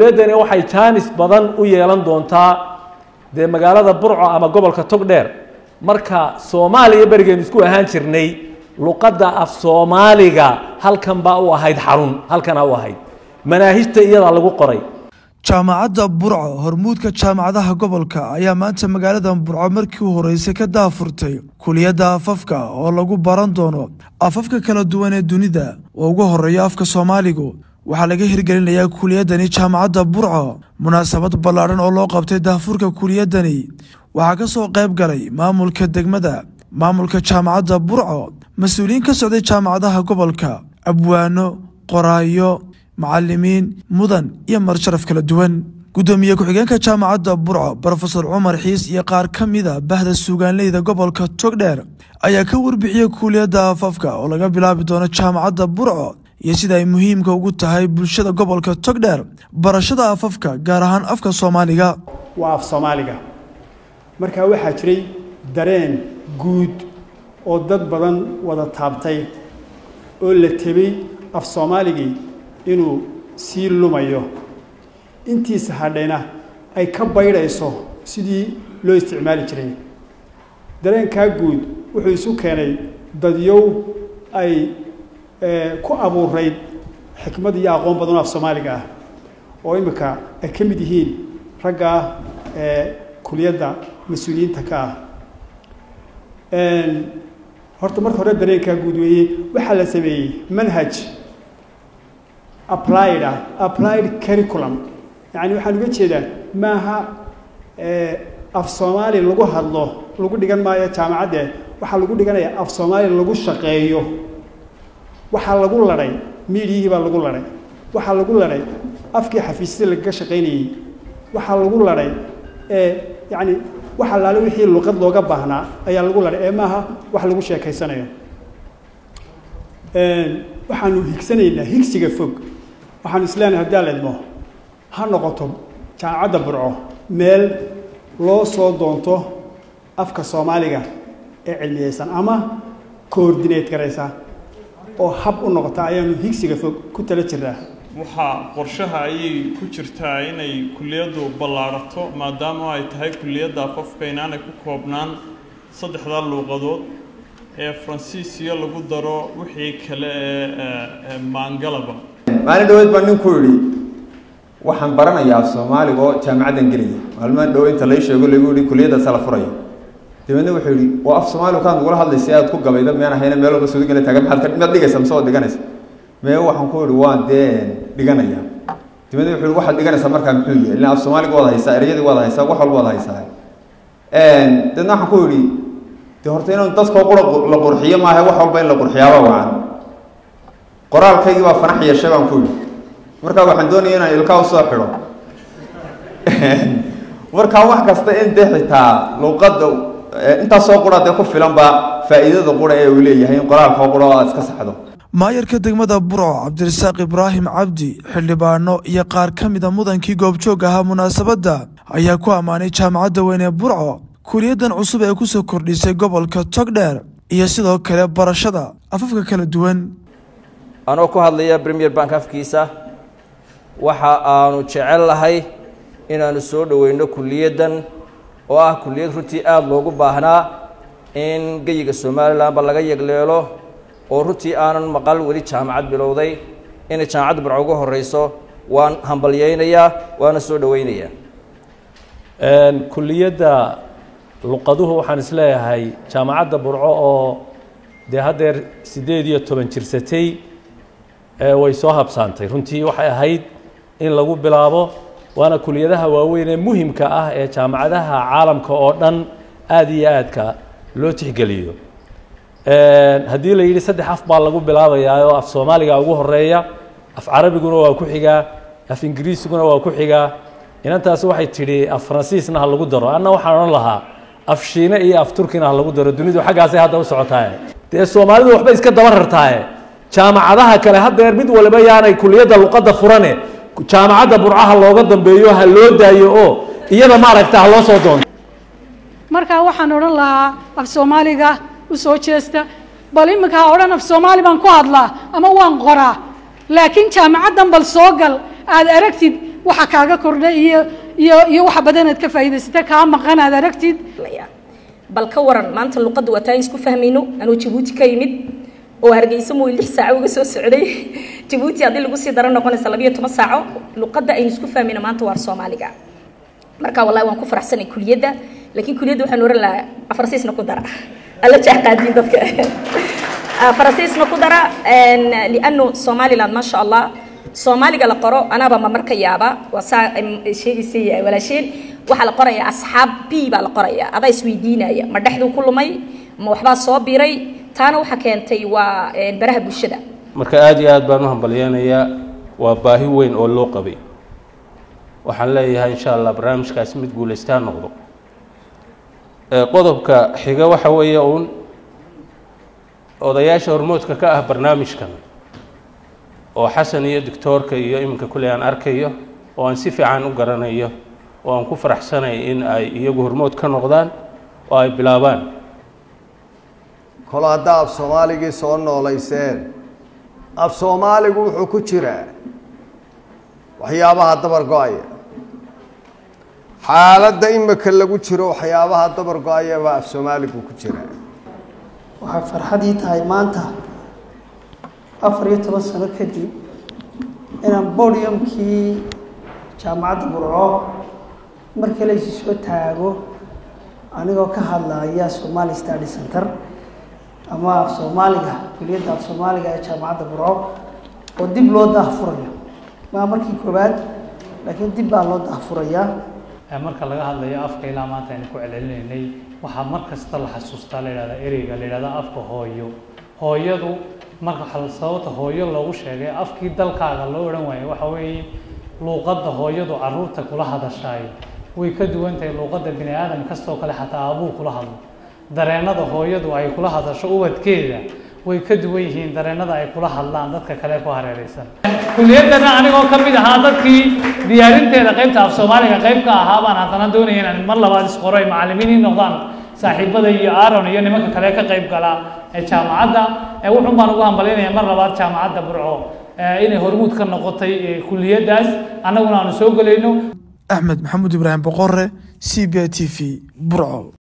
kuliyaddani waxay jaanis badan u yeelan doontaa dee magaalada burco ama gobolka togdheer marka soomaaliya berigeen isku ahaan jirnay luqadda af soomaaliga halkan baa u ahayd xarun halkana u ahayd manaahijta iyadaa lagu qoray jaamacadda burco hormuudka jaamacadaha gobolka ayaa maanta magaalada burco markii u horeysay ka daafurtay kuliyadda afafka oo lagu baran doono afafka kala duwan ee dunida oo ugu horeeya afka soomaaligu waxaa laga hirgelinayaa kuliyaddani jaamacadda burco munaasabad ballaadhan oo loo qabtay daafurka kuliyaddani waxaa ka soo qayb galay maamulka degmada maamulka jaamacadda burco mas-uuliyiin ka socday jaamacadaha gobolka abwaano qoraayo macalimiin mudan iyo marsharaf kala duwan guddoomiye ku-xigeenka jaamacadda burco brofesor cumar xiis iyo qaar ka mida bahda suugaanleyda gobolka togdheer ayaa ka warbixiyey kuuliyadda afafka oo laga bilaabi doono jaamacadda burco iyo sida ay muhiimka ugu tahay bulshada gobolka togdheer barashada afafka gaar ahaan afka soomaaliga waa af soomaaliga markaa waxaa jiray dareen guud oo dad badan wada taabtay oo la tebay af soomaaligii inuu sii lumayo intiisa hadhayna ay ka baydhayso sidii loo isticmaali jiray dareenkaa guud wuxuu isu keenay dadyow ay ku abuurayd xikmad iyo aqoon badan oo af soomaaliga ah oo imika ay ka mid yihiin raggaa kuliyadda mas-uuliyiinta ka ah horta marka hore dareenkaa guud weeye waxaa la sameeyey manhaj applied ah applied curriculum yacni waxaan uga jeedaa maaha af soomaali lagu hadlo lagu dhigan maayo jaamacadde waxaa lagu dhiganaya af soomaali lagu shaqeeyo waxaa lagu ladhay miidiyihii baa lagu ladhay waxaa lagu ladhay afkii xafiisyada lagaga shaqaynayey waxaa lagu ladhay yacni wax allaale wixii luqad looga baahnaa ayaa lagu ladhay ee maaha wax lagu sheekaysanayo waxaanu higsanaynaa higsiga fog waxaanu isleenahay haddii aan leedmo ha noqoto jaamacadda burco meel loo soo doonto afka soomaaliga ee cilmiyeysan ama coordinate garaysa oo hab u noqota ayaanu higsiga fog ku tala jirnaa waxaa qorshaha ayay ku jirtaa inay kulliyaddu ballaadhato maadaama ay tahay kulliyadda afafka inaanay ku koobnaan saddexdaa luuqadood ee faransiisiya lagu daro wixii kale ee maangalaba maalin dhaweed baa ninku yidhi waxaan baranayaa af soomaaliga oo jaamacaddan gelaya maalmaan dhow inta lay sheego lagu yihi kuliyaddaasa la furaya dabeedna wuxuu yidhi oo af soomaaliga kaan nagula hadlaysa aad ku gabayda meen ahayna meel walba suudigana taagan maxaad ka miyaad dhigaysa mise waad dhiganaysa mee waxaan ku yidhi waan dee dhiganaya dabeedna wuxuu yidhi waxaad dhiganaysaa markaa muxuu yahay ilaa af soomaaliga waad haysaa ereyadii waad haysaa wax walba waad haysaa dabeedna waxaan ku yidhi dee horta inuu dadkoo qura la qurxiyo maaha wax walba in la qurxiyaaba wacan qoraalkaygii baa fanax yeeshay baan ku yidhi markaa waxaan doonaya inaan ilkaa usoo xidho markaa wax kasta in dee xitaa luuqadda intaasoo qura dee ku filanba faa'iidada qura ee uu leeyahay in qoraalkoo qura oo aad iska saxdo maayarka degmada burco cabdirasaaq ibraahim cabdi xildhibaano iyo qaar ka mida mudankii goobjoog ahaa munaasabadda ayaa ku ammaanay jaamacadda weyn ee burco kuliyaddan cusub ee kusoo kordhisay gobolka togdheer iyo sidoo kale barashada afafka kala duwan anoo ku hadlaya premier bank afkiisa waxa aanu jecel lahay inaanu soo dhoweyno kuliyaddan oo ah kuliyad runtii aada loogu baahnaa in geyiga somalilanba laga yegleelo oo runtii aanan maqal weli jaamacad bilowday inay jaamacadda burco uga horeyso waan hambalyeynayaa waana soo dhoweynayaa kuliyadda luqaduhu waxaan isleeyahay jaamacadda burco oo dee haddeer siddeed iyo toban jirsatay way soo habsaantay runtii waxay ahayd in lagu bilaabo waana kuliyadaha waaweyn ee muhimka ah ee jaamacadaha caalamka oo dhan aada iyo aadka loo tixgeliyo haddii la yidhi saddex af baa lagu bilaabayaa oo af soomaaliga ugu horeeya af carabiguna waa ku xigaa af ingiriisiguna waa ku xigaa inantaasi waxay tidhi af faransiisna ha lagu daro anna waxaan odhan lahaa af shiine iyo af turkina ha lagu daro dunidu xaggaasay hadda u socotaaye dee soomaalidu waxba iska daba rartaaye jaamacadaha kale haddeer mid waliba yaanay kuliyadda luqadda furane jaamacadda burcaha looga dambeeyo ha loo daayo oo iyada maaragta ha loo soo doonto markaa waxaan odhan lahaa af soomaaliga u soo jeesta bal iminkaa odhan af soomaali baan ku hadlaa ama waan qoraa laakiin jaamacaddan bal soo gal aad aragtid waxa kaaga kordha iyo iyo iyo waxa badan aad ka faa'iidaysata kaa maqan aad aragtid bal ka waran maanta luqadda waa taan isku fahmayno anuu jabuuti ka yimid oo hargeysa mooy lix saaco uga soo socday jabuuti haddii lagu sii daro noqonaysa labiyo toban saaco luqadda aynu isku fahmayno maanta waa soomaaliga marka wallahi waan ku faraxsanay kuliyadda laakiin kuliyadda waxaan oran lahaa afarsiisna ku dara alla jecqaadiin dadka afarsiisna ku dara lianu somaliland maasha allah soomaaliga la qoro anaaba ma marka yaaba waa saa sheegaysay walaasheen waxaa la qorayaa asxaab b baa la qorayaa adaa isweydiinaya ma dhexduu ku lumay ma waxbaa soo biray taana waxaa keentay waa baraha bulshada marka aada iyo aad baan u hambalyeynayaa waa baahi weyn oo loo qabay waxaan leeyahay insha allah barnaamijkaasi mid guulaystaa noqdo qodobka xiga waxa weeye uun odayaasha hormoodka ka ah barnaamijkan oo xasan iyo doctoorka iyo iminka kuley aan arkayo oo aan si fiican u garanayo oo aan ku faraxsanay in ay iyagu hormood ka noqdaan oo ay bilaabaan kol haddaa af soomaaligii soo noolayseen af soomaaligu wuxuu ku jiraa waxyaabaha dabar go-aya xaaladda imika lagu jiro waxyaabaha dabar go-aya baa af soomaaligu ku jiraa waxay farxadii tahay maanta afar iyo toban sano kadib inaan bodiumkii jaamacadda burco markii laysu soo taago anigoo ka hadlaya somali study center ama af soomaaliga kuliyadda af soomaaliga ee jaamacadda burco oo dib loo daahfurayo maa markii koowaad laakiin dib baa loo daahfurayaa marka laga hadlayo afka ilaa maanta aynu ku celcelinaynay waxaa mar kasta la xasuustaa la yidhahdaa ereyga la yidhahdaa afka hooyo hooyadu marka sababta hooyo loogu sheegay afkii dalkaaga loo odhan waayo waxa weeye luuqadda hooyadu caruurta kula hadashaay way ka duwan tahay luuqadda bini aadam kastoo kale xataa abuu kula hadlo dareennada hooyadu ay kula hadasho ubadkeeda way ka duwan yihiin dareennada ay kula hadlaan dadka kale ku hareeraysan kuliyaddana anigoo ka mid ahaa dadkii diyaarinteeda qaybta af soomaaliga qayb ka ahaa baan haddana doonaya inaan mar labaad isqoro ay macallimiin noqdaan saaxiibada iyo aaron iyo nimanka kale ka qayb galaa ee jaamacadda wuxun baan ugu hambalinaya mar labaad jaamacadda burco inay hormuud ka noqotay kuliyaddaas annaguna aanu soo gelayno axmed maxamuud ibraahim boqore c b t v burco